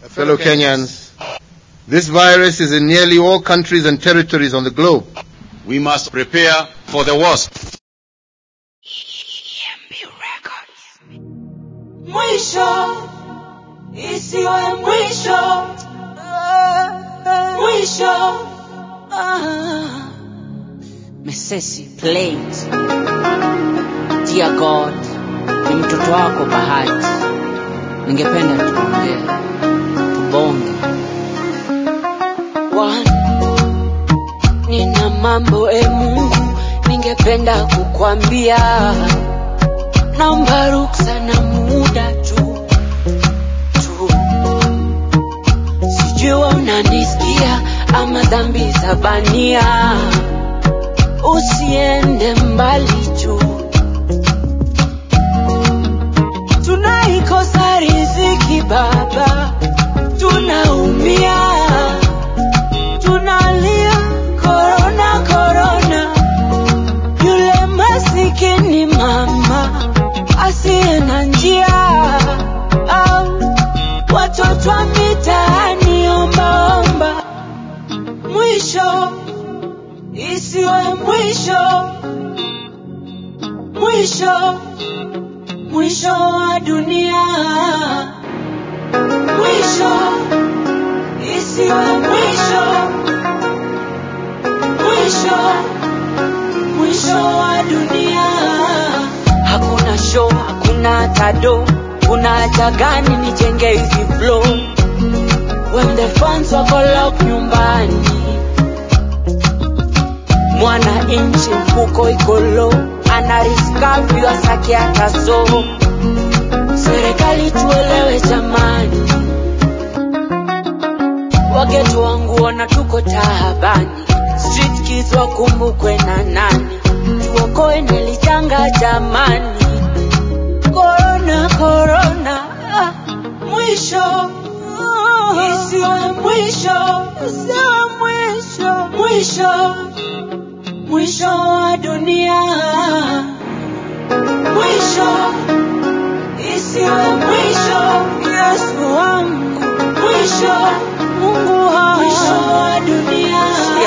fellow Kenyans, this virus is in nearly all countries and territories on the globe. We must prepare for the worst. Mwisho isiwe mwisho, mwisho. Ah. Mesesi plays. Dear God, ni mtoto wako Bahati, ningependa tuongee, tubonge. One, nina mambo e Mungu, ningependa kukwambia, naomba ruksa na muda tu tu, sijui unanisikia ama dhambi za bania, usiende mbali juu tunaikosa riziki Baba, tunaumia, tunalia korona korona, yule masikini mama asiye na njia, au watoto wa mitaani ombaomba, mwisho isiwe mwisho, mwisho mwisho wa dunia, mwisho isiwe mwisho, mwisho mwisho wa dunia. Hakuna show, hakuna tado, kuna haja gani nijenge hizi flow when the fans wako lock nyumbani, mwana inchi mfuko iko low, ana riskavi wasake hata so. Serikali tuelewe jamani, wagetu wangu ona tuko taabani, street kids wakumbukwe na nani, tuokoe nelichanga jamani, korona korona, ah, mwisho isiwe mwisho, isiwe mwisho, mwisho mwisho wa dunia, mwisho isiwe mwisho, Yesu wangu, mwisho Mungu wangu, mwisho wa dunia.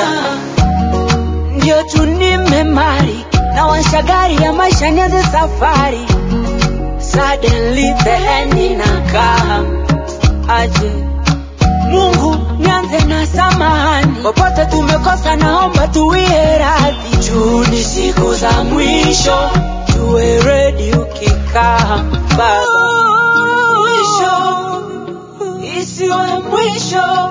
Ndio tu nimemari na washa gari ya maisha nianze safari, suddenly the end inakam aje Mungu nianze na samahani, popote tumekosa, naomba tuwie radhi. Juu ni siku za mwisho, tuwe ready ukikaa Baba. Mwisho isiwe mwisho,